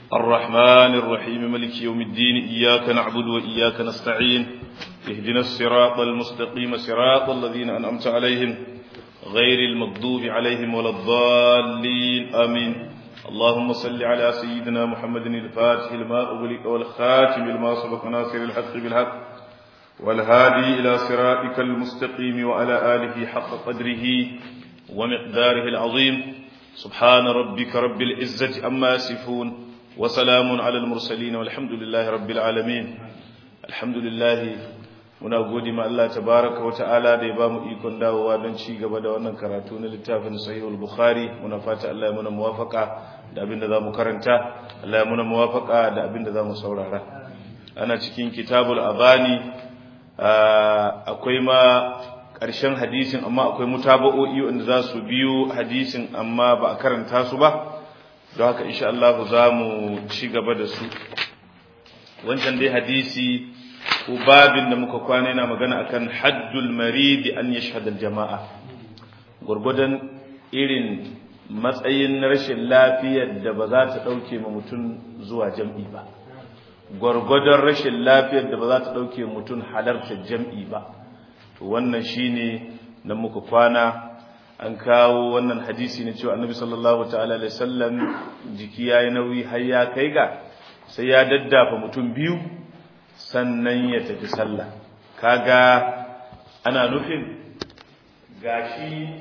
الرحمن الرحيم ملك يوم الدين إياك نعبد وإياك نستعين اهدنا الصراط المستقيم صراط الذين أنعمت عليهم غير المغضوب عليهم ولا الضالين آمين اللهم صل على سيدنا محمد الفاتح لما أغلق والخاتم لما سبق ناصر الحق بالحق والهادي إلى صراطك المستقيم وعلى آله حق قدره ومقداره العظيم سبحان ربك رب العزة أما يصفون وسلام على المرسلين والحمد لله رب العالمين الحمد لله muna gode ma Allah tabaraka wa ta'ala da ya ba mu ikon dawowa don ci gaba da wannan karatu na littafin sahihul bukhari muna fata Allah ya muna muwafaka da abin da zamu karanta Allah ya muna muwafaka da abin da zamu saurara ana cikin kitabul abani akwai ma ƙarshen hadisin amma akwai mutaba'o'i wanda za su biyo hadisin amma ba a karanta su ba don haka insha Allah za mu ci gaba da su wancan dai hadisi ko babin da muka kwana yana magana akan haddul maridi an yashhad al jama'a gurgudan irin matsayin rashin lafiyar da ba za ta dauke ma mutum zuwa jam'i ba gurgudan rashin lafiyar da ba za ta dauke mutum halartar jam'i ba to wannan shine nan muka kwana an kawo wannan hadisi ne cewa annabi sallallahu ta'ala alaihi wasallam jiki yayi nauyi har ya kai ga sai ya daddafa mutum biyu sannan ya tafi sallah kaga ana nufin gashi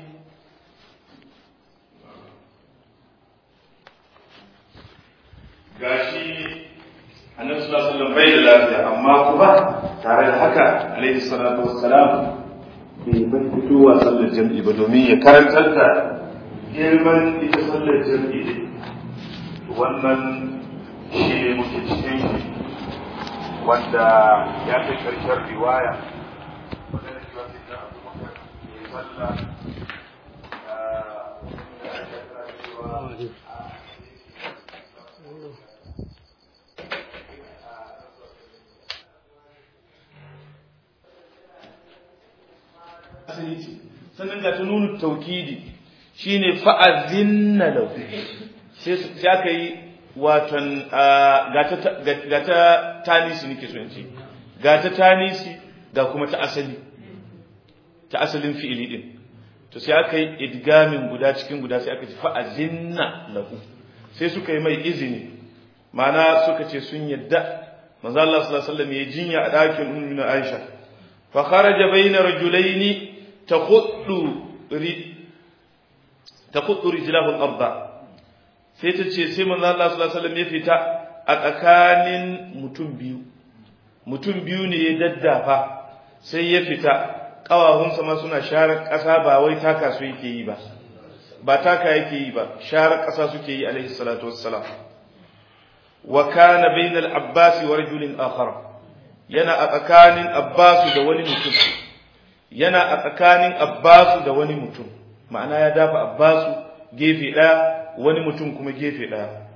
gashi annabi sallallahu alaihi wasallam bai da lafiya amma kuma tare da haka alaihi salatu wassalam bai bar fitowa sallar jam'i ba domin ya karantar da girman ita sallar jam'i ne wannan shi ne muke cikin wanda ya kai karshen riwaya wadanda cewa sai na abu bakar ya sallah sannan ga ta nuna taukidi shine fa'azinna lahu sai aka yi waton ga ta tanisi nake so in ce ga ta tanisi ga kuma ta asali ta asalin fi'ili din to sai aka yi idgamin guda cikin guda sai aka ce fa'azinna lahu sai suka yi mai izini ma'ana suka ce sun yadda manzo Allah sallallahu alaihi wasallam ya jinya a dakin ummu Aisha fa kharaja bayna rajulaini takhuddu takhuddu rijlahu al-ardh sai ta ce sai manzo Allah sallallahu alaihi wasallam ya fita a tsakanin mutum biyu mutum biyu ne ya daddafa sai ya fita kawahunsa ma suna share ƙasa ba wai taka su yake yi ba ba taka yake yi ba share ƙasa suke yi alaihi salatu wassalam wa kana bainal abbas wa rajulin akhar yana a tsakanin abbas da wani mutum yana a tsakanin abbas da wani mutum ma'ana ya dafa abbas gefe ɗaya wani mutum kuma gefe ɗaya.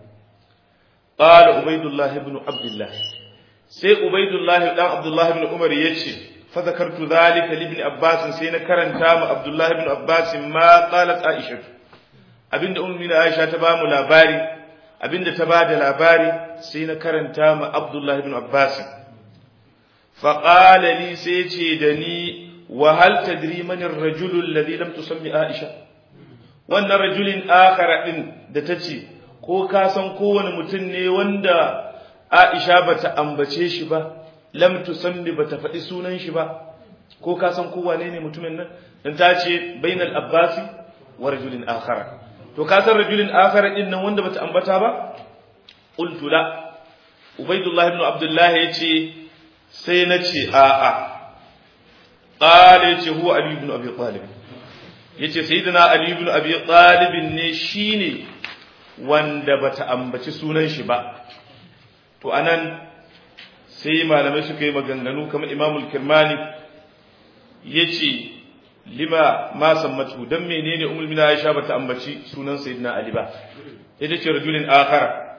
Ƙala Ubaidullahi ibn Abdullah. Sai Ubaidullahi ɗan Abdullahi ibn Umar ya ce, Fazakartu zalika libni Abbas sai na karanta ma Abdullahi ibn Abbas ma qalat Aisha. Abinda ummi Aisha ta bamu labari, abinda ta bada labari sai na karanta ma Abdullahi ibn Abbas. Fa qala li sai ce da ni wa hal tadri man ar-rajulu alladhi lam tusammi Aisha? wannan rajulin akhara din da tace ko ka san kowane mutum ne wanda Aisha bata ambace shi ba lam tusammi bata faɗi sunan shi ba ko ka san kowane ne mutumin nan dan ta ce bainal abbasi wa rajulin akhara to ka san rajulin akhara din nan wanda bata ambata ba qultu la ubaidullah ibn abdullah yace sai nace a a qala yace huwa ali ibn abi talib yace sayyidina ali ibn abi talib ne shine wanda bata ambaci sunan shi ba to anan sai malamai suka yi maganganu kamar imamul kirmani yace lima ma sammatu dan menene ummul mina aisha bata ambaci sunan sayyidina ali ba ita ce rajulin akhara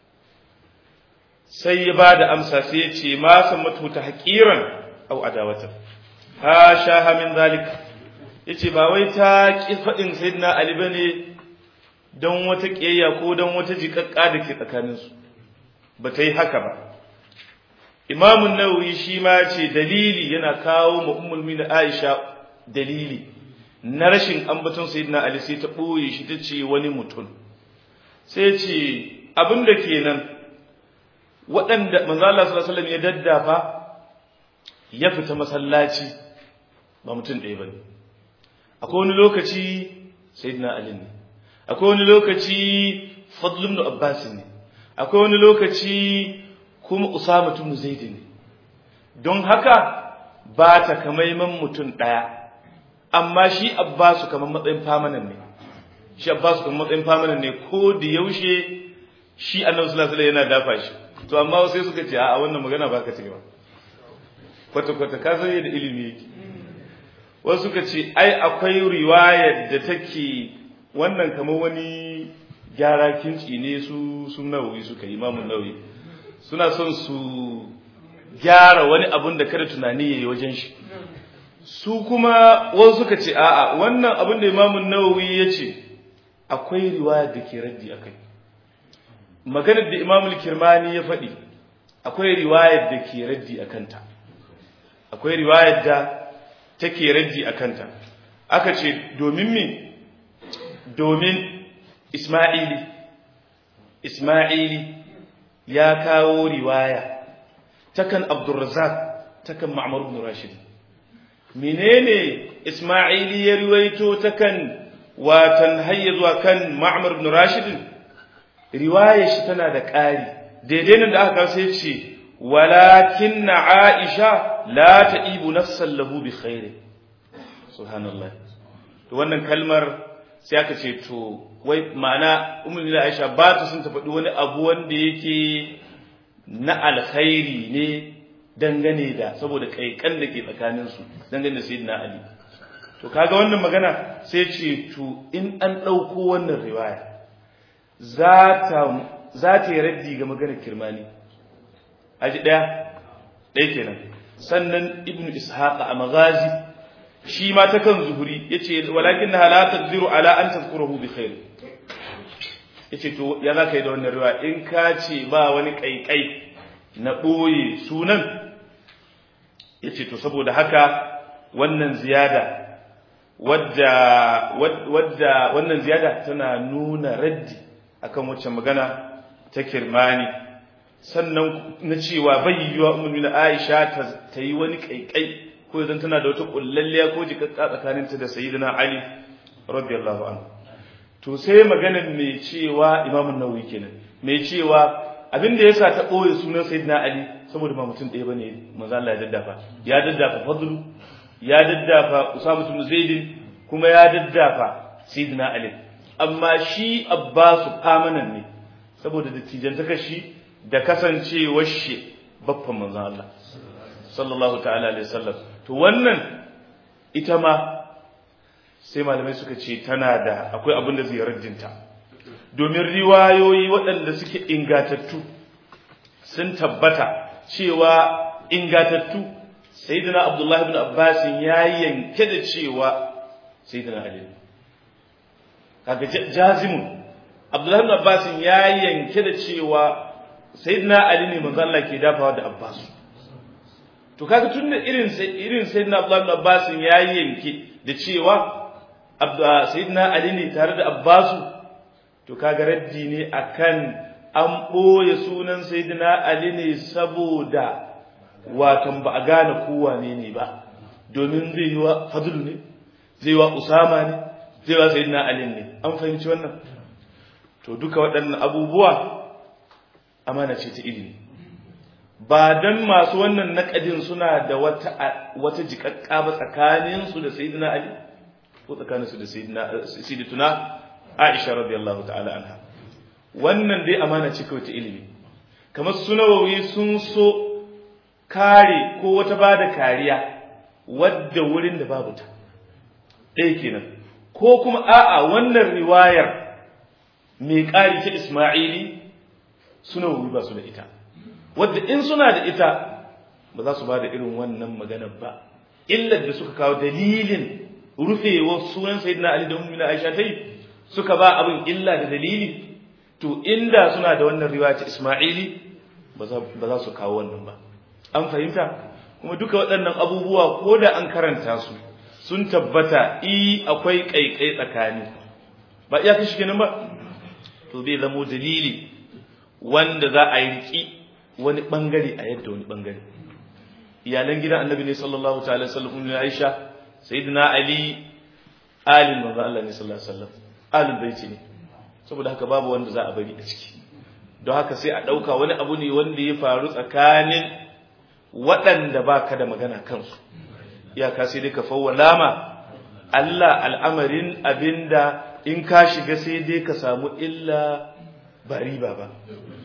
sai ya bada amsa sai ya ce ma sammatu ta haqiran aw adawatan ha shaha min zalika yace ba wai ta ki fadin sayyidina ali bane don wata kiyayya ko don wata jikakka da ke tsakanin su ba ta yi haka ba imamun nawawi shi ma ce dalili yana kawo ma ummul da aisha dalili na rashin ambaton sayyidina ali sai ta ɓoye shi ta ce wani mutum sai ce abin da kenan waɗanda manzo Allah sallallahu alaihi wasallam ya daddafa ya fita masallaci ba mutum ɗaya bane akwai wani lokaci sayyidina ali ne akwai wani lokaci fadl ibn abbas ne akwai wani lokaci kuma usama ibn zaid ne don haka ba ta kamaiman mutum ɗaya amma shi abbasu kamar matsayin famanan ne shi abbasu kamar matsayin famanan ne ko da yaushe shi annabi sallallahu alaihi yana dafa shi to amma sai suka ce a wannan magana baka ce ba kwata kwata ka san yadda ilimi yake wasu suka ce ai akwai riwayar da take wannan kamar wani gyara kinci ne su sun nawawi suka yi imamun nawawi suna son su gyara wani abun da kada tunani yayi wajen shi su kuma wasu suka ce a'a wannan abin da imamun nawawi ya ce akwai riwayar da ke raddi a kai maganar da imamul kirmani ya faɗi akwai riwayar da ke raddi a kanta akwai riwayar da take raddi a kanta aka ce domin me domin isma'ili isma'ili ya kawo riwaya takan abdurrazak takan ma'mar ibn rashid menene Isma'ili ya riwaito ta kan watan hayya zuwa kan Ma'mar ibn Rashid riwayar shi tana da ƙari daidai nan da aka kawo sai ce walakin Aisha la ta'ibu nafsan lahu bi khair subhanallah to wannan kalmar sai aka ce to wai ma'ana ummu Aisha ba ta sun ta faɗi wani abu wanda yake na alkhairi ne dangane da saboda kaikan da ke tsakaninsu dangane da sayyidina ali to kaga wannan magana sai ce to in an ɗauko wannan riwaya za ta za ta yi raddi ga maganar kirmani aji ɗaya ɗaya kenan sannan ibnu ishaq a magazi shi ma ta kan zuhuri yace walakin na la taqdiru ala an tazkuruhu bi khair yace to ya za ka yi da wannan riwaya in ka ce ba wani kaikai na ɓoye sunan ya ce to saboda haka wannan ziyada wadda wadda wannan ziyada tana nuna raddi akan wacce magana ta kirmani sannan na cewa bai yiwa umarni Aisha ta yi wani kaikai ko idan tana da wata kullalliya ko jikakka tsakaninta da sayyidina Ali radiyallahu anhu to sai maganar mai cewa Imam Nawawi kenan mai cewa abin da yasa ta boye sunan sayyidina Ali saboda ba mutum ɗaya bane manzo Allah ya daddafa ya daddafa Fadlu ya daddafa Usama ibn Zaid kuma ya daddafa sayyidina Ali amma shi Abbasu famanan ne saboda dattijantakar shi da kasancewar shi baffan manzo Allah sallallahu ta'ala alaihi wasallam to wannan ita ma sai malamai suka ce tana da akwai abin da zai raddinta domin riwayoyi waɗanda suke ingatattu sun tabbata cewa ingatattu sayyidina abdullah ibn abbas ya yanke da cewa sayyidina ali kaga jazimun abdullah ibn abbas ya yanke da cewa sayyidina ali ne manzo Allah ke dafawa da abbas to kaga tunda irin irin sayyidina abdullah ibn abbas ya yanke da cewa sayyidina ali ne tare da abbasu to kaga raddi ne akan an ɓoye sunan sayyidina ali ne saboda watan ba a gane kowa ne ne ba domin zai yi wa fadlu ne zai yi wa usama ne zai wa sayyidina ali ne an fahimci wannan to duka waɗannan abubuwa amana ce ta ilimi ba dan masu wannan naƙadin suna da wata wata jiƙaƙƙa ba tsakaninsu da sayyidina ali ko tsakaninsu da sayyidatuna Aisha radiyallahu ta'ala anha wannan dai amana ce kawai ta ilimi kamar sunawawi sun so kare ko wata bada kariya wadda wurin da babu ta ɗaya kenan ko kuma a'a wannan riwayar mai ƙari ta Isma'ili sunawawi ba su da ita wadda in suna da ita ba za su ba da irin wannan maganar ba illar da suka kawo dalilin rufewar sunan sayyidina Ali da ummu Aisha tai suka ba abin illa da dalili to inda suna da wannan riwaya ta Isma'ili ba za su kawo wannan ba an fahimta kuma duka waɗannan abubuwa ko da an karanta su sun tabbata i akwai ƙaiƙai tsakani ba iya kashi kenan ba to bai zamo dalili wanda za a yi riƙi wani ɓangare a yadda wani ɓangare iyalan gidan annabi ne sallallahu ta'ala sallam ne aisha sayyidina ali alin manzo Allah ne sallallahu alaihi wasallam alin baiti ne saboda haka babu wanda za a bari a ciki don haka sai a ɗauka wani abu ne wanda ya faru tsakanin waɗanda ba ka da magana kansu iyaka sai dai ka fawwala ma Allah al'amarin abinda in ka shiga sai dai ka samu illa ba riba ba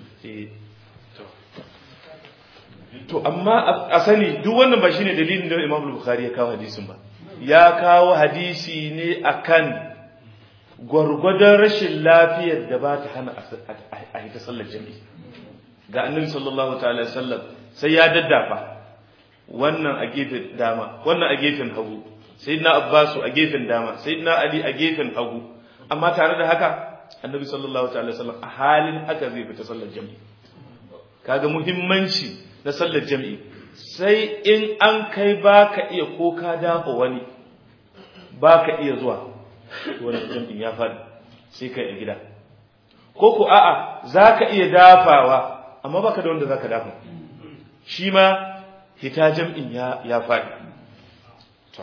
to amma a sani duk wannan ba shine dalilin da Imam Bukhari ya kawo hadisin ba ya kawo hadisi ne akan gwargwadon rashin lafiyar da ba ta hana a yi ta sallar jami'i ga annabi sallallahu ta'ala sallam sai ya daddafa wannan a gefen dama wannan a gefen hagu sayyidina abbasu a gefen dama sayyidina ali a gefen hagu amma tare da haka annabi sallallahu ta'ala sallam a halin haka zai fita sallar jami'i kaga muhimmanci na sallar jami'i sai in an kai baka iya ko ka dafa wani baka iya zuwa wannan jam'in ya faɗi sai kai a gida ko ko a'a zaka iya dafawa amma baka da wanda zaka dafa shi ma hita jam'in ya ya faɗi to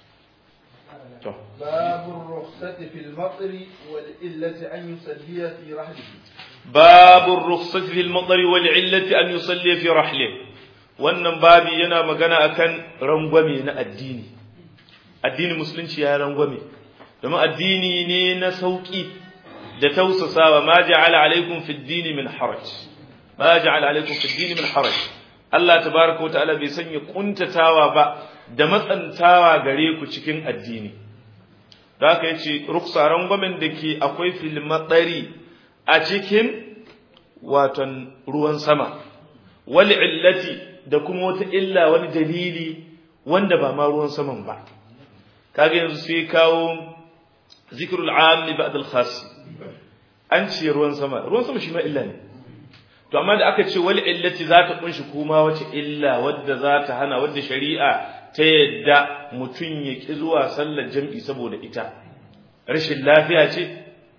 to باب الرخصة في المطر والإلة أن يصلي في رحله باب الرخصة في المطر والعلة أن يصلي في رحله wannan babi yana magana akan rangwame na addini addinin musulunci ya rangwame domin addini ne na sauki da tausasawa ma ja'ala alaikum fid dini min haraj ma ja'ala alaikum fid dini min haraj Allah tabaraka wa ta'ala bai sanya kuntatawa ba da matsantawa gare ku cikin addini da haka yace ruksa rangwamen da ke akwai fil matsari a cikin waton ruwan sama wal illati da kuma wata illa wani dalili wanda ba ma ruwan saman ba kaga yanzu sai kawo zikrul am ba'd al khas an ce ruwan sama ruwan sama shi ma illa ne to amma da aka ce wal illati za ta kunshi kuma wace illa wadda za ta hana wadda shari'a ta yadda mutum ya ki zuwa sallar jam'i saboda ita rashin lafiya ce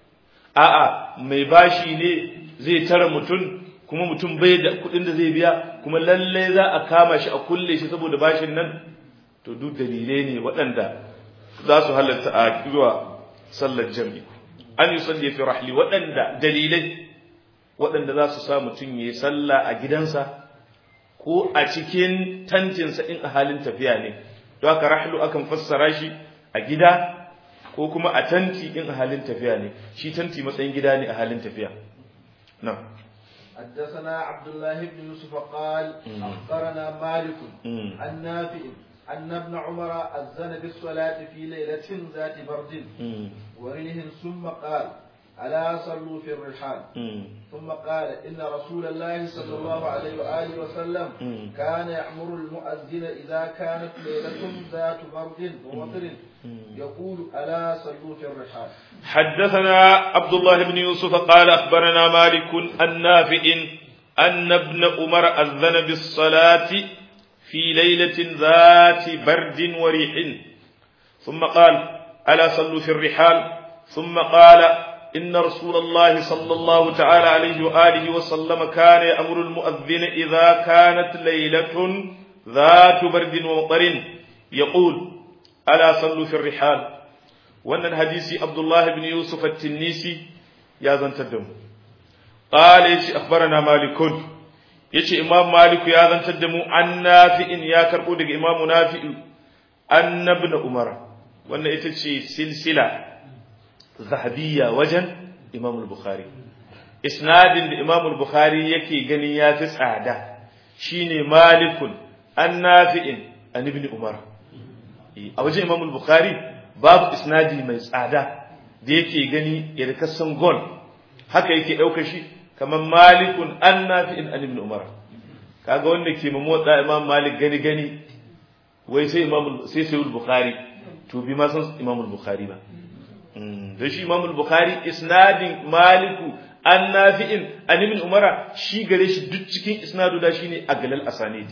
a'a mai bashi ne zai tara mutum kuma mutum bai da kuɗin da zai biya kuma lalle za a kama shi a kulle shi saboda bashin nan to duk dalilai ne waɗanda za su halatta a zuwa sallar jam'i an yi salli fi rahli waɗanda dalilai waɗanda za su sa mutum ya yi sallah a gidansa ko a cikin tantinsa in a halin tafiya ne don haka rahlu akan fassara shi a gida ko kuma a tanti in a halin tafiya ne shi tanti matsayin gida ne a halin tafiya na حدثنا عبد الله بن يوسف قال أخبرنا مالك عن نافع أن ابن عمر أذن بالصلاة في ليلة ذات برد وريه ثم قال ألا صلوا في الرحال ثم قال إن رسول الله صلى الله عليه وآله وسلم كان يأمر المؤذن إذا كانت ليلة ذات برد ومطر يقول ألا صلوا في الرحال حدثنا عبد الله بن يوسف قال أخبرنا مالك النافع أن ابن عمر أذن بالصلاة في ليلة ذات برد وريح ثم قال ألا صلوا في الرحال ثم قال إن رسول الله صلى الله تعالى عليه وآله وسلم كان يأمر المؤذن إذا كانت ليلة ذات برد ومطر يقول ألا صلوا في الرحال وأن الحديث عبد الله بن يوسف التنيسي يا زنتدم قال يتي أخبرنا مالك يتي إمام مالك يا زنتدم عن نافع يا كربو إمام نافع أن ابن عمر وأن يتي سلسلة zahabiyya wajen Imam al-Bukhari isnadin da Imam al-Bukhari yake ganin ya fi tsada shine Malikun an Nafi'in an Ibn Umar a wajen Imam al-Bukhari babu isnadi mai tsada da yake gani ya kasan gol haka yake ɗauka shi kamar Malikun an Nafi'in an Ibn Umar kaga wanda ke motsa Imam Malik gani gani wai sai Imam sai sai al-Bukhari to bi ma san Imam al-Bukhari ba da shi Imam Bukhari isnadin Maliku an nafi'in an ibn umara shi gare shi duk cikin isnadu da shine aglal asanidi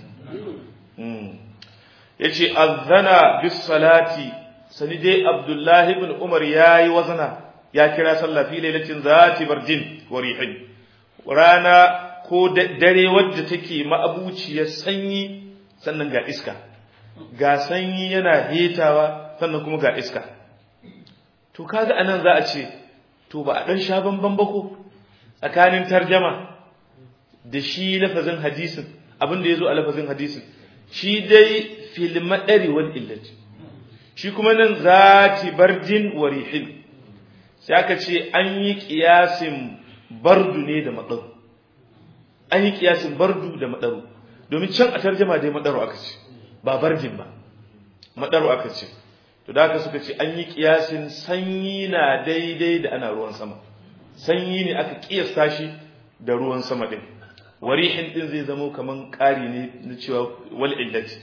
yace azana bis salati sani dai abdullahi ibn umar yayi wazana ya kira sallah fi lailatin zati bardin wa rihin rana ko dare wadda take ma'abuciyar sanyi sannan ga iska ga sanyi yana hetawa sannan kuma ga iska to kaga anan za a ce to ba a dan sha bamban ba ko tsakanin tarjama da shi lafazin hadisin abin da yazo a lafazin hadisin shi dai fil madari wal illati shi kuma nan zati bardin wa rihin sai aka ce an yi kiyasin bardu ne da madaru an yi kiyasin bardu da madaru domin can a tarjama dai madaru aka ce ba bardin ba madaru aka ce to da haka suka ce an yi kiyasin sanyi na daidai da ana ruwan sama sanyi ne aka kiyasta shi da ruwan sama din warihin din zai zamo kaman ƙari ne na cewa wal illati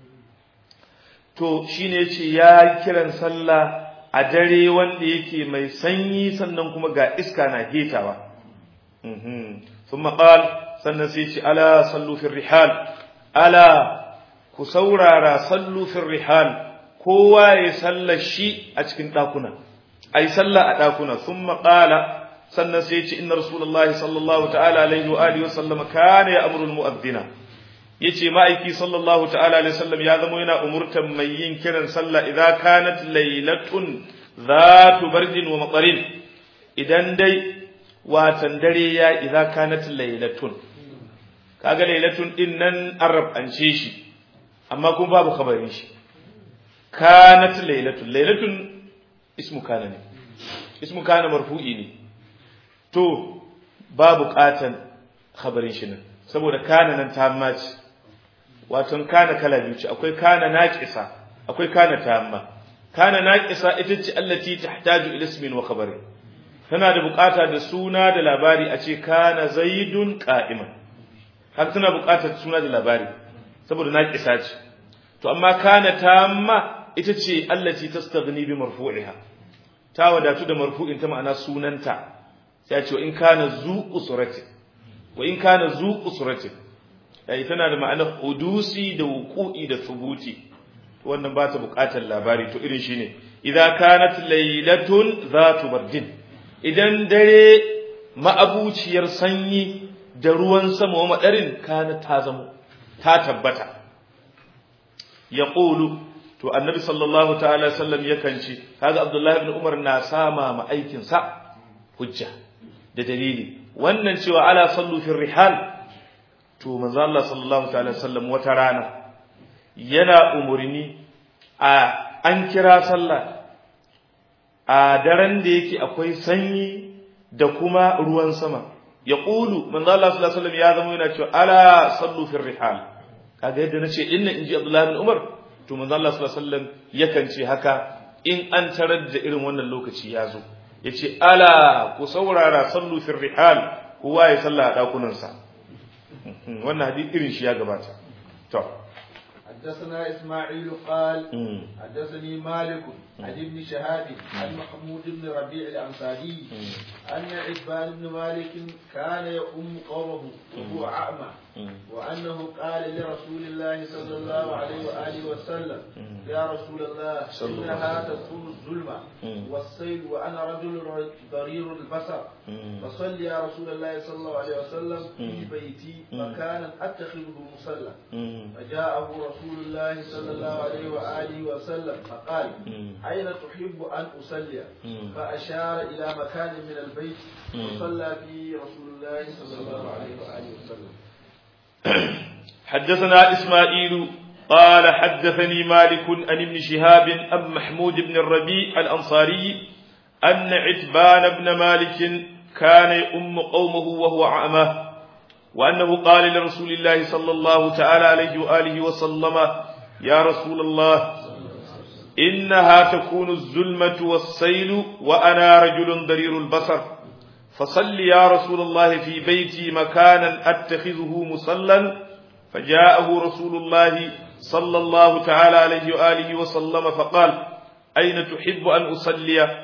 to shine yace ya kiran sallah a dare wanda yake mai sanyi sannan kuma ga iska na hetawa mhm thumma qal sannan sai ce ala sallu fi rihal ala ku saurara sallu fi rihal kowa ya sallar shi a cikin ɗakuna ai sallah a ɗakuna sun maƙala sannan sai ce inna rasulullahi sallallahu ta'ala alaihi wa alihi wasallam kana ya amrul mu'adhdhina yace ma'aiki sallallahu ta'ala alaihi wasallam ya zama yana umurtan mai yin kiran sallah idza kanat laylatun zatu bardin wa matarin idan dai watan dare ya idza kanat laylatun kaga laylatun din nan arab an ce shi amma kuma babu khabarin shi kanat laylatun laylatun ismu kana ne ismu kana marfu'i ne to babu katan khabarin shi nan saboda kana nan tamma ce wato kana kala biyu ce akwai kana naqisa akwai kana tamma kana naqisa ita ce allati tahtaju ila ismin wa khabarin tana da bukata da suna da labari a ce kana zaidun qa'iman har tana bukatar suna da labari saboda naqisa ce to amma kana tamma ita ce allati tastaghni bi marfu'iha ta wadatu da marfu'in ta ma'ana sunanta sai ya ce in kana zu usrati wa in kana zu usrati yayi tana da ma'anar hudusi da wuqu'i da thubuti wannan ba ta buƙatar labari to irin shine idza kanat laylatun zatu bardin idan dare ma'abuciyar sanyi da ruwan sama wa madarin kana ta zamo ta tabbata yaqulu to annabi sallallahu ta'ala sallam yakan ce kaga abdullahi ibn umar na sama ma aikin sa hujja da dalili wannan cewa ala sallu fi rihal to manzo Allah sallallahu ta'ala sallam wata rana yana umurni a an kira sallah a daren da yake akwai sanyi da kuma ruwan sama ya ƙulu manzo Allah sallallahu alaihi wasallam ya zama yana cewa ala sallu fi rihal kaga yadda nace inna inji Abdullah bin Umar to manzo Allah sallallahu alaihi wasallam yakan ce haka in an tarar da irin wannan lokaci ya zo yace ala ku saurara sallu fi rihal kowa ya salla a dakunan sa wannan hadisi irin shi ya gabata to حدثنا إسماعيل قال حدثني مالك عن ابن شهاب عن محمود بن ربيع الأنصاري أن عتبان بن مالك كان يؤم قومه وهو أعمى وأنه قال لرسول الله صلى الله عليه وآله وسلم يا رسول الله إنها تكون الظلمة والسيل وأنا رجل ضرير البصر فصل يا رسول الله صلى الله عليه وسلم في بيتي مكانا أتخذه مصلى فجاءه رسول الله صلى الله عليه وآله وسلم فقال أين تحب أن أصلي فأشار إلى مكان من البيت وصلى فيه رسول الله صلى الله عليه وآله وسلم حدثنا إسماعيل قال حدثني مالك عن ابن شهاب أم محمود بن الربيع الأنصاري أن عتبان بن مالك كان يؤم قومه وهو أعمى وأنه قال لرسول الله صلى الله تعالى عليه وآله وسلم يا رسول الله إنها تكون الظلمة والسيل وأنا رجل ضرير البصر فصل يا رسول الله في بيتي مكانا أتخذه مصلا فجاءه رسول الله صلى الله تعالى عليه وآله وسلم فقال أين تحب أن أصلي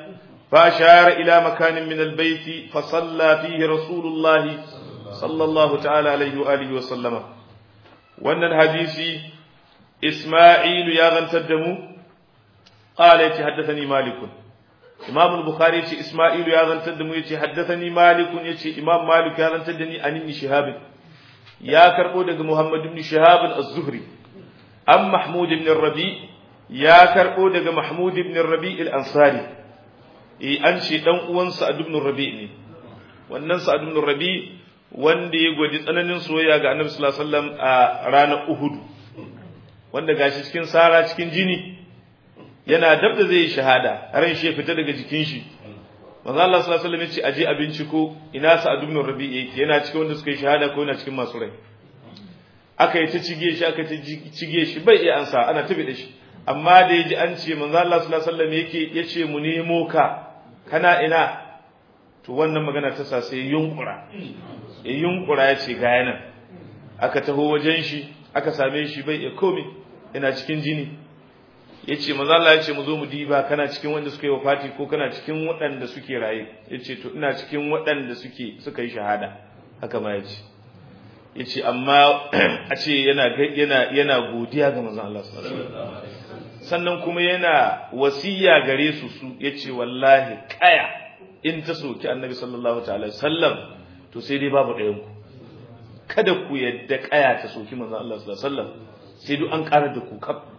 فأشار إلى مكان من البيت فصلى فيه رسول الله صلى الله تعالى عليه وآله وسلم وأن الحديث إسماعيل يا غن تدمو قال يتحدثني مالك إمام البخاري يتي إسماعيل يا غن تدمو يتحدثني مالك يتي إمام مالك يا غن تدني عن ابن شهاب يا كربو دغ محمد بن شهاب الزهري أم محمود بن الربيع يا كربو دغ محمود بن الربيع الأنصاري eh an ce dan uwan Sa'ad ibn Rabi ne wannan Sa'ad ibn Rabi wanda ya gwaji tsananin soyayya ga Annabi sallallahu alaihi wasallam a ranar Uhud wanda gashi cikin sara cikin jini yana dab da zai shahada ran shi ya fita daga jikin shi manzo Allah sallallahu alaihi wasallam ya ce aje a binciko ina Sa'ad ibn Rabi yake yana cikin wanda suka yi shahada ko yana cikin masu rai aka yi ta cige shi aka ta cige shi bai iya ansa ana tabi da shi amma da yaji an ce manzo Allah sallallahu alaihi wasallam yake yace mu nemo ka kana ina to wannan magana ta sa sai yunkura ya yunkura ya ce ga yana aka taho wajen shi aka same shi bai ya komai yana cikin jini ya ce maza Allah ya ce mu zo mu diba kana cikin wanda suka yi wafati ko kana cikin waɗanda suke raye ya ce to ina cikin waɗanda suke suka yi shahada haka ma ya ce ya ce amma a ce yana yana yana godiya ga manzon Allah sallallahu alaihi wasallam sannan kuma yana wasiya gare su su yace wallahi kaya in ta soki annabi sallallahu ta'ala sallam to sai dai babu ɗayan ku kada ku yadda kaya ta soki manzon Allah sallallahu alaihi wasallam sai duk an ƙara da ku kaf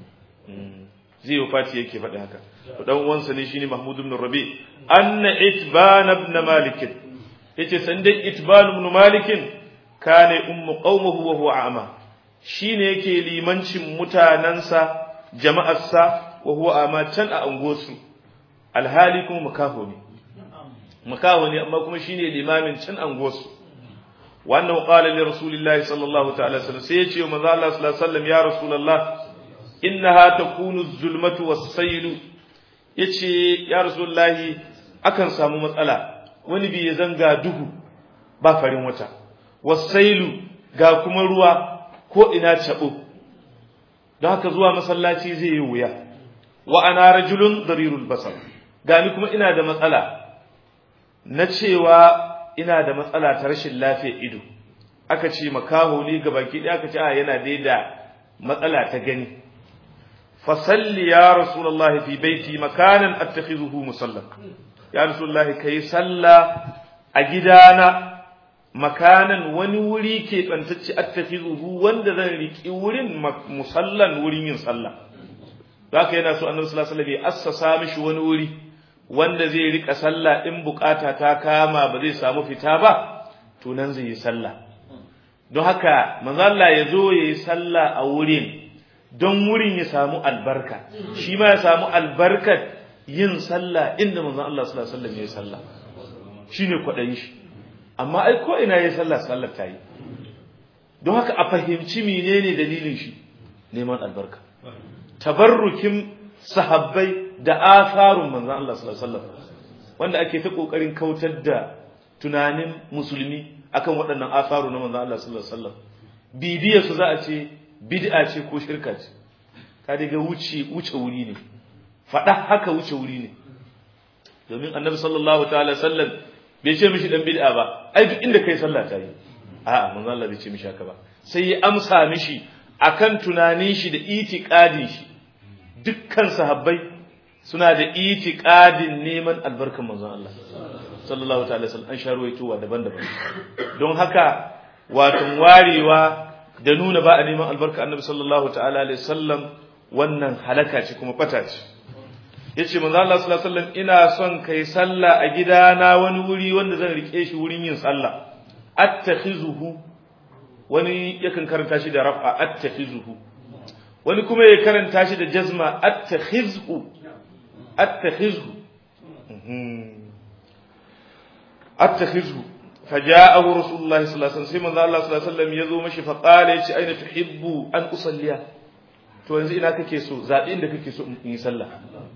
zai yi fati yake faɗi haka to dan uwansa ne shine Mahmud ibn Rabi anna itban ibn Malik yace san dai itban ibn Malik kana ummu qaumuhu wa huwa a'ma shine yake limancin mutanansa jama'arsa wa huwa a'ma can a angosu alhali kuma makaho ne makaho ne amma kuma shine limamin can angosu wannan qala li rasulillahi sallallahu ta'ala sallam sai ya ce wa manzo Allah sallallahu alaihi wasallam ya rasulullah innaha takunu az-zulmatu was-sayl yace ya rasulullahi akan samu matsala wani bi ya zanga duhu ba farin wata was-sayl ga kuma ruwa ko ina tabo don haka zuwa masallaci zai yi wuya wa ana rajulun darirul basar gani kuma ina da matsala na cewa ina da matsala ta rashin lafiyar ido aka ce makaho ne ga baki ɗaya aka ce a yana dai da matsala ta gani fasalli ya rasulullahi fi baiti makanan attakhizuhu musalla ya rasulullahi kai salla a gidana makanan wani wuri ke bantacce attakhizuhu wanda zan riki wurin musallan wurin yin sallah haka yana so annabi sallallahu alaihi wasallam ya assasa mishi wani wuri wanda zai rika sallah in bukata ta kama ba zai samu fita ba to nan zai yi sallah don haka manzo Allah ya zo ya yi sallah a wurin don wurin ya samu albarka shi ma ya samu albarkar yin sallah inda manzo Allah sallallahu alaihi wasallam ya yi sallah shine kwadayin shi amma ai ko ina yayi sallah sallar ta yi don haka a fahimci menene dalilin shi neman albarka tabarrukin sahabbai da asarun manzon Allah sallallahu alaihi wasallam wanda ake ta kokarin kautar da tunanin musulmi akan waɗannan asaru na manzon Allah sallallahu alaihi wasallam bidiya su za a ce bid'a ce ko shirka ce ka daga wuce wuce wuri ne faɗa haka wuce wuri ne domin annabi sallallahu ta'ala sallam bai ce mishi dan bid'a ba ai duk inda kai sallah ta yi a'a manzon Allah bai ce mishi haka ba sai ya amsa mishi akan tunanin shi da itiqadin shi dukkan sahabbai suna da itiqadin neman albarkan manzon Allah sallallahu ta'ala sallam an sharuwaitowa daban-daban don haka wato warewa da nuna ba a neman albarka annabi sallallahu ta'ala alaihi sallam wannan halaka ce kuma fata ce yace manzo Allah sallallahu alaihi wasallam ina son kai sallah a gidana wani wuri wanda zan rike shi wurin yin sallah attakhizuhu wani yakan karanta shi da raf'a attakhizuhu wani kuma ya karanta shi da jazma attakhizhu attakhizhu attakhizhu فجاءه رسول الله صلى الله عليه وسلم sai manzo Allah sallallahu alaihi wasallam yazo mashi fa qala yace aina tuhibbu an usalliya to yanzu ina kake so zabi inda kake so in yi sallah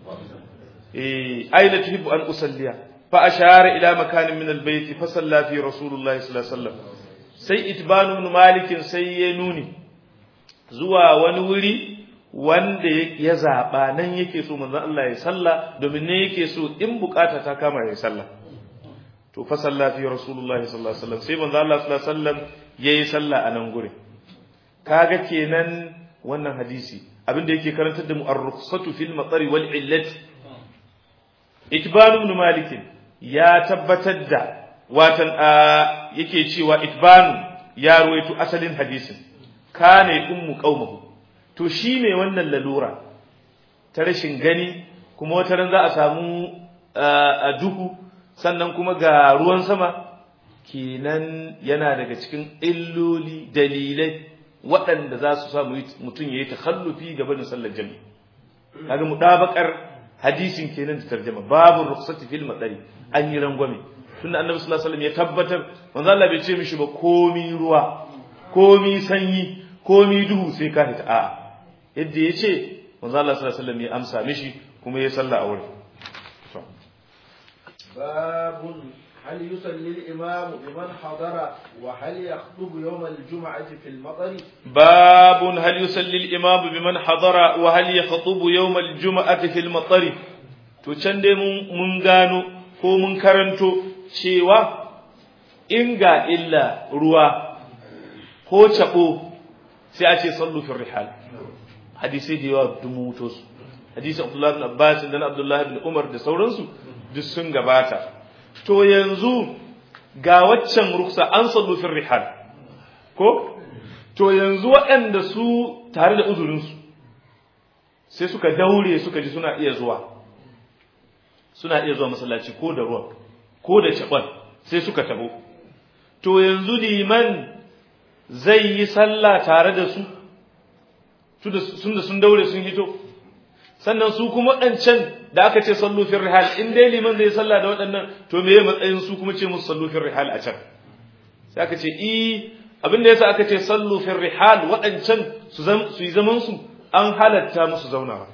eh aina tuhibbu an usalliya fa ashara ila makanin min albayt fa salla fi rasulullahi sallallahu alaihi wasallam sai itbanu ibn malik sai ya nuni zuwa wani wuri wanda ya zaba nan yake so manzon Allah ya salla domin ne yake so in bukata ta kama ya salla to fa salla fi rasulullahi sallallahu alaihi wasallam sai manzon Allah sallallahu alaihi wasallam yayi salla a nan gurin kaga kenan wannan hadisi abinda yake karantar da mu ar-rukhsatu fil matari wal illati itban ibn malik ya tabbatar da watan yake cewa itban ya ruwaito asalin hadisin kana ummu qaumahu to shine wannan lalura ta rashin gani kuma wata ran za a samu a duhu sannan kuma ga ruwan sama kenan yana daga cikin illoli dalilai waɗanda za su samu mutum ya yi takhallufi gaba da sallar jami'i kaga mudabakar hadisin kenan da tarjuma babu rukhsati fil madari an yi rangwame tunda annabi sallallahu alaihi wasallam ya tabbatar manzo Allah bai ce mishi ba komi ruwa komi sanyi komi duhu sai ka fita a'a yadda ya ce manzo Allah sallallahu alaihi wasallam ya amsa mishi kuma ya salla a wurin babun هل يصلي الإمام بمن حضر وهل يخطب يوم الجمعة في المطر باب هل يصلي الإمام بمن حضر وهل يخطب يوم الجمعة في المطر to can dai mun gano ko mun karanto cewa in ga illa ruwa ko cabo sai a ce sallu fi rihal hadisi da yawa dumuto su hadisi Abdullah ibn Abbas da Abdullah ibn Umar da sauransu duk sun gabata to yanzu ga waccan ruksa an sallu fi rihal ko to yanzu waɗanda su tare da uzurinsu sai suka daure suka ji suna iya zuwa suna iya zuwa masallaci ko da ruwan ko da caɓon sai suka tabo to yanzu liman zai yi sallah tare da su sun da sun daure sun hito sannan su kuma waɗancan da aka ce sallu fil rihal in dai liman zai sallah da waɗannan to me matsayin su kuma ce musu sallu fil rihal a can sai aka ce i abin da yasa aka ce sallu fil rihal waɗancan su su yi zaman su an halatta musu zaunawa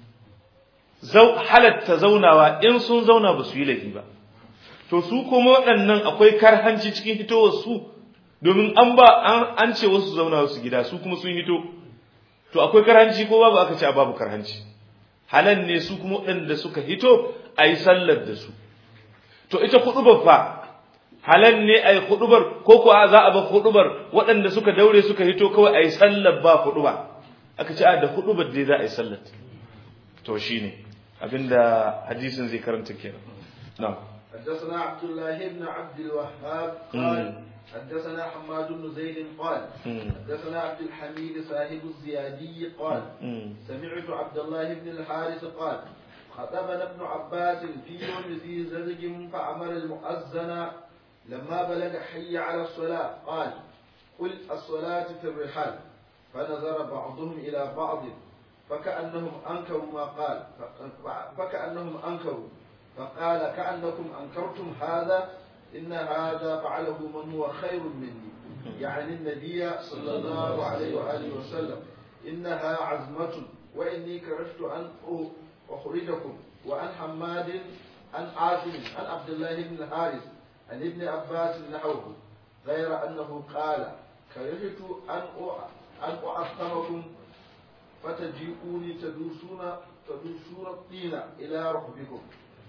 zau halatta zaunawa in sun zauna ba su yi laifi ba to su kuma waɗannan akwai karhanci cikin hitowar su domin an ba an ce wasu zauna wasu gida su kuma sun hito to akwai karhanci ko babu aka ce a babu karhanci halal ne su kuma waɗanda suka hito a yi sallar da su to ita kuɗubar fa halal ne a yi kuɗubar ko ko za a ba kuɗubar waɗanda suka daure suka hito kawai a yi sallar ba kuɗuba aka ce a da kuɗubar dai za a yi sallar to shine abinda hadisin zai karanta kenan na'am حدثنا عبد الله بن عبد الوهاب قال حدثنا حماد بن زيد قال حدثنا عبد الحميد صاحب الزيادي قال سمعت عبد الله بن الحارث قال خطبنا ابن عباس في يوم ذي زلج فأمر المؤذن لما بلغ حي على الصلاة قال قل الصلاة في الرحال فنظر بعضهم إلى بعض فكأنهم أنكروا ما قال فكأنهم أنكروا فقال كأنكم أنكرتم هذا إن هذا فعله من هو خير مني يعني النبي صلى الله عليه وآله وسلم إنها عزمة وإني كرهت أن أخرجكم وعن حماد عن عاصم عن عبد الله بن الحارث عن ابن عباس نحوه غير أنه قال كرهت أن أن أعصمكم فتجيئوني تدوسون تدوسون الطين إلى ركبكم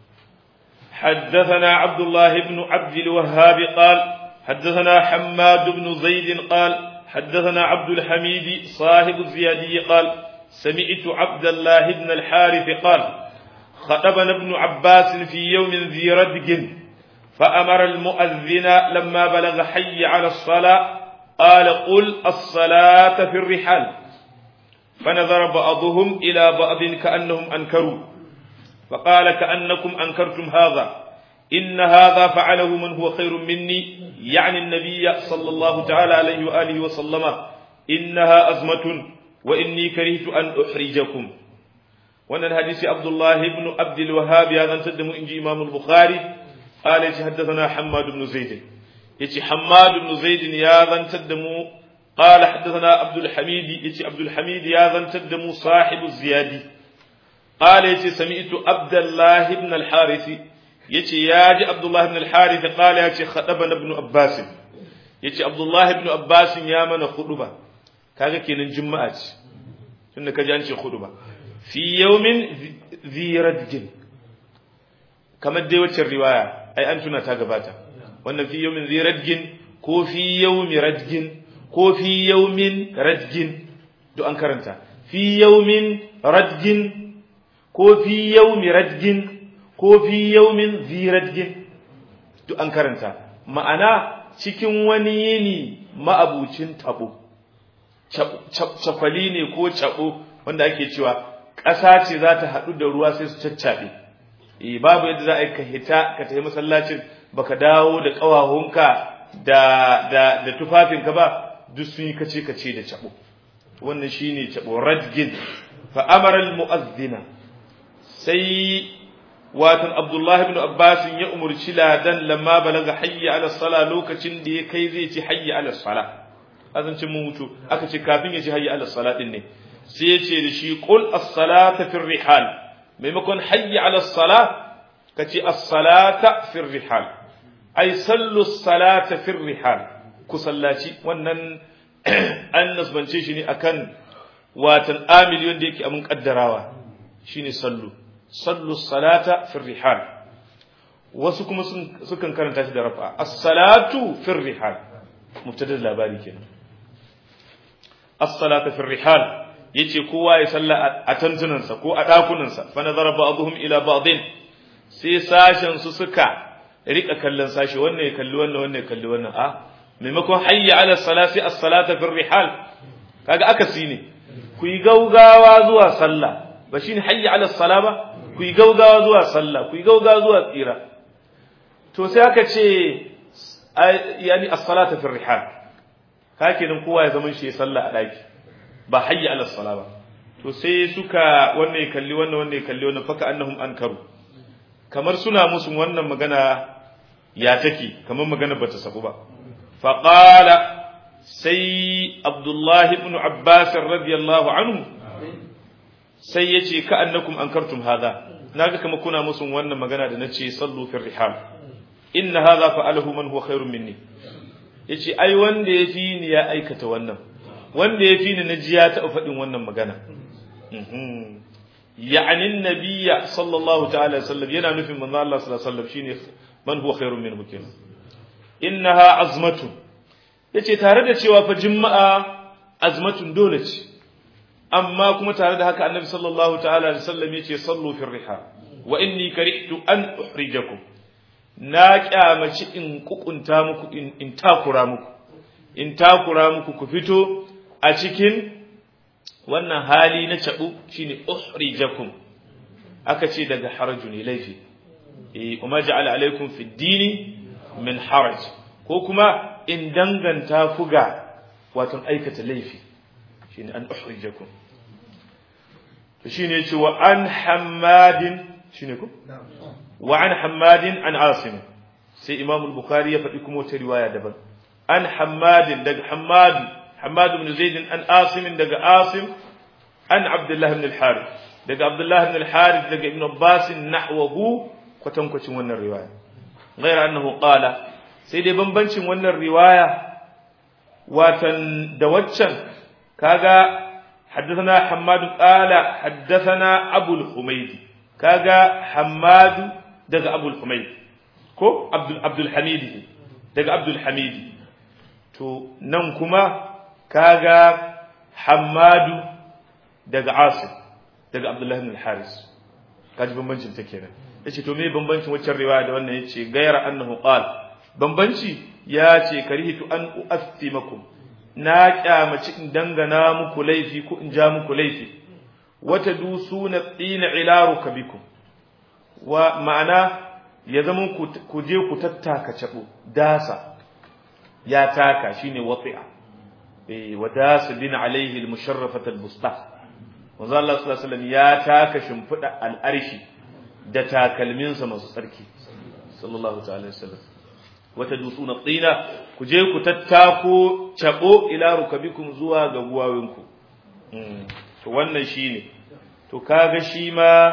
حدثنا عبد الله بن عبد الوهاب قال حدثنا حماد بن زيد قال حدثنا عبد الحميد صاحب الزيادي قال سمعت عبد الله بن الحارث قال خطبنا ابن عباس في يوم ذي ردق فأمر المؤذن لما بلغ حي على الصلاة قال قل الصلاة في الرحال فنظر بعضهم إلى بعض كأنهم أنكروا فقال كأنكم أنكرتم هذا إن هذا فعله من هو خير مني يعني النبي صلى الله تعالى عليه وآله وسلم إنها أزمة وإني كرهت أن أحرجكم وأن الحديث عبد الله بن عبد الوهاب هذا تدم إنجي إمام البخاري قال حدثنا حماد بن زيد يتي حماد بن زيد يا ذا تدم قال حدثنا عبد الحميد يتي عبد الحميد يا ذا تدم صاحب الزيادي قال يتي سمعت عبد الله بن الحارث يتي ياجي عبد الله بن الحارث قال يتي خطبنا ابن عباس يتي عبد الله بن عباس يا من خطبه kaga kenan juma'a ce tunda kaji an ce hudu ba fi yawmin zi radgin kamar dai wacce riwaya ai an tuna ta gabata wannan fi yawmin zi radgin ko fi yawmi radgin ko fi yawmin radgin duk an karanta fi yawmin radgin ko fi yawmi radgin ko fi yawmin zi radgin duk an karanta ma'ana cikin wani yini ma'abucin tabo cakwali ne ko cabo wanda ake cewa ƙasa ce za ta haɗu da ruwa sai su caccaɓe eh babu yadda za a yi ka hita ka tafi masallacin baka dawo da ƙawahunka da da da tufafinka ba duk sun yi kace kace da cabo wannan shine cabo radgin fa amara al mu'adhdhina sai watan abdullahi ibn abbas ya umurci ladan lamma balaga hayya ala sala lokacin da ya kai zai ci hayya ala sala azancin mun mutu aka ce kafin ya ci hayya ala sala din ne sai ya ce da shi qul as-salata fi rihal maimakon hayya ala sala ka ce as-salata fi rihal ai sallu as-salata fi rihal ku sallaci wannan an nasbance shi ne akan watan amil wanda yake amun kaddarawa shine sallu sallu salata fi rihal wasu kuma sukan karanta shi da rafa as-salatu fi rihal mubtada labari kenan as-salatu fi rihal yace kowa ya salla a tantunansa ko a dakunansa fa nazara ba'dhum ila ba'din sai sashen su suka rika kallon sashi wannan ya kalli wannan wannan ya kalli wannan a maimakon hayya ala salati as-salata fi rihal kaga akasi ne ku yi gaugawa zuwa sallah ba shine hayya ala sala ba ku yi gaugawa zuwa sallah ku yi gaugawa zuwa tsira to sai aka ce yani as-salata fi rihal hakinan kowa ya zama shi sallah a daki ba hayya ala sala ba to sai suka wannan ya kalli wannan wannan ya kalli wannan faka annahum ankaru kamar suna musu wannan magana ya take kamar magana bata sabu ba faqala sai abdullahi ibn abbas radiyallahu anhu sai ya ce ka annakum ankartum hadha naga kama kuna musu wannan magana da nace sallu fi rihal inna hadha fa'alahu man huwa khairun minni yace ai wanda yafi ni ya aikata wannan wanda yafi ni naji ya taɓa faɗin wannan magana ya'ni annabiyya sallallahu ta'ala sallam yana nufin manzo Allah sallallahu alaihi wasallam shine man huwa khairun minhu kenan innaha azmatun yace tare da cewa fa juma'a azmatun dole ce amma kuma tare da haka annabi sallallahu ta'ala alaihi wasallam yace sallu fi riha wa inni karihtu an uhrijakum na kyamaci in kukunta muku in, in takura muku in takura muku ku fito a cikin wannan hali na cabu shine uhrijakum aka ce daga haraju ne laifi eh kuma ja'ala alaikum fi dini min haraj ko kuma in danganta ku ga wato aikata laifi shine an uhrijakum to shine yace wa an hammadin shine ko wa an hammadin an asim sai imam al-bukhari ya faɗi kuma wata riwaya daban an hammadin daga hammad hammad ibn zaid an asim daga asim an abdullah ibn al-harith daga abdullah ibn al-harith daga ibn abbas nahwahu kwatankwacin wannan riwaya غير أنه قال sai dai bambancin wannan riwaya watan da waccan kaga حدثنا حماد قال حدثنا أبو الحميد كاغا حماد دغ أبو الحميد كو عبد عبد الحميد دغ عبد الحميد تو نن كما كاغا حماد دغ عاصم دغ عبد الله بن الحارث kaji bambancin ta kenan yace to me bambancin waccan riwaya da wannan yace gaira annahu qala bambanci ya ce karihitu an uastimakum na kyamaci in dangana muku laifi ko in ja muku laifi wata dusuna tsina ilaru kabikum wa ma'ana ya zama ku je ku tattaka cabo dasa ya taka shine wati'a eh wa dasa bin alaihi al-musharrafat al-busta manzo Allah sallallahu alaihi wasallam ya taka shimfida al-arshi da takalminsa masu tsarki sallallahu ta'ala wasallam wata dusuna tsina ku je ku tattako cabo ila rukabikum zuwa ga guwawinku to wannan shine to kaga shi ma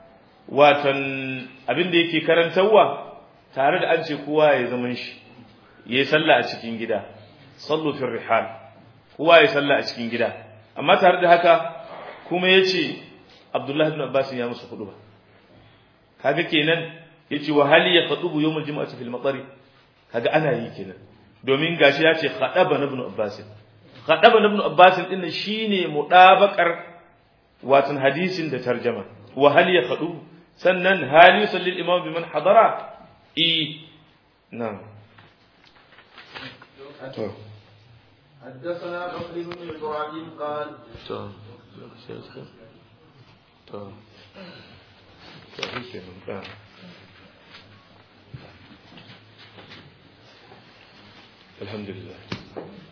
watan abin da yake karantarwa tare da an ce kowa ya zaman shi yayi sallah a cikin gida sallu fi rihal kowa ya sallah a cikin gida amma tare da haka kuma yace Abdullah ibn Abbas ya musu hudu ba kaga kenan yace wa hal yaqdubu yawm al-jum'ati fil matari kaga ana yi kenan domin gashi yace khadaba ibn Abbas khadaba ibn Abbas din shine mudabakar watan hadisin da tarjama wa hal yaqdubu sannan hal yusalli al-imam biman hadara i na'am to حدثنا بكر بن ابراهيم قال to to to shi kenan الحمد لله